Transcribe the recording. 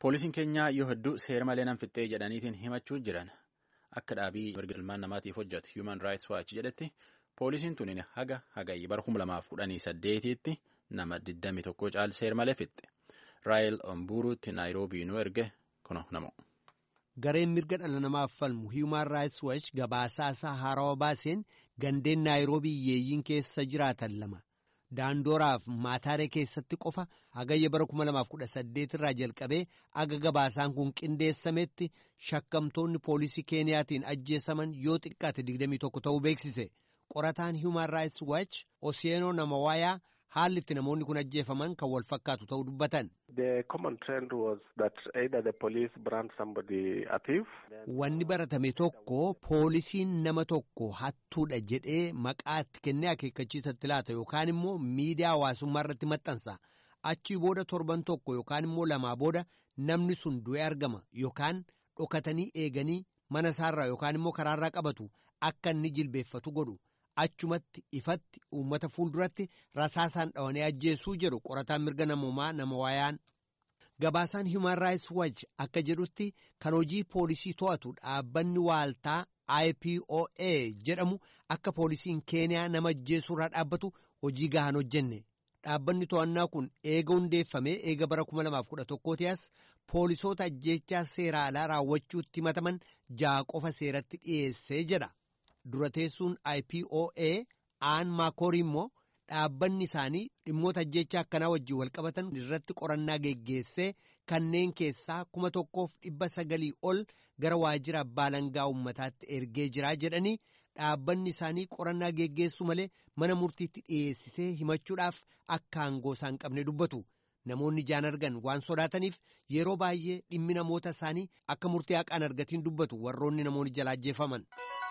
Poolisiin keenyaa yoo hedduu seera malee nan fixxee jedhaniitiin himachuu jiran akka dhaabii mirga ilmaan namaatiif hojjetu Human Rights Watch jedhetti poolisiin tuniin haga hagayyi bara kuma lamaaf kudhanii saddeetiitti nama 21 caal seera malee fixxe. Raayil Omburuutti Naayiroobii nu erge kuno namo. Gareen mirga dhala namaaf falmu Human Rights Watch gabaasaa isaa haarawaa baaseen gandeen Naayiroobii yeeyyiin keessa jiraatan lama. Daandooraaf maataaree keessatti qofa hagayya bara 2018 irraa jalqabee aga gabaasaan kun qindeessametti shakkamtoonni poolisii Keeniyaatiin ajjeesaman yoo xiqqaate 21 ta'uu beeksise. Qorataan Human Rights Watch Oseenoo Namawaayaa haalli itti namoonni kun ajjeefaman kan wal fakkaatu ta'uu dubbatan. Wanni baratame tokko poolisiin nama tokko hattuudha jedhee maqaa itti kennee akeekkachiisatti laata yookaan immoo miidiyaa hawaasummaa irratti maxxansa. Achii booda torban tokko yookaan immoo lamaa booda namni sun du'ee argama yookaan dhokatanii eeganii mana isaarraa yookaan immoo karaarraa qabatu akka inni jilbeeffatu godhu. achumatti ifatti uummata fuulduratti rasaasaan dhawanii ajjeesuu jedhu qorataan mirga namoomaa nama waayaan. Gabaasaan Human Rights Watch akka jedhutti kan hojii poolisii to'atu dhaabbanni waaltaa IPOA jedhamu akka poolisiin Keeniyaa nama ajjeesuurraa dhaabbatu hojii gahaan hojjenne. Dhaabbanni to'annaa kun eega hundeeffamee eega bara 2011 as poolisoota ajjeechaa seera alaa raawwachuutti himataman ja'a qofa seeratti dhiyeessee jedha. dura teessuun IPOA aan maakorii immoo dhaabbanni isaanii dhimmoota ajjeechaa akkanaa wajjin walqabatan irratti qorannaa geggeessee kanneen keessaa kuma tokkoof dhibba sagalii ol gara waajjira abbaa langaa uummataatti ergee jiraa jedhanii dhaabbanni isaanii qorannaa geggeessu malee mana murtiitti dhiyeessisee himachuudhaaf akka aangoo isaan qabne dubbatu. Namoonni ijaan argan waan sodaataniif yeroo baay'ee dhimmi namoota isaanii akka murtii haqaan argatiin dubbatu warroonni namoonni jala ajjeefaman.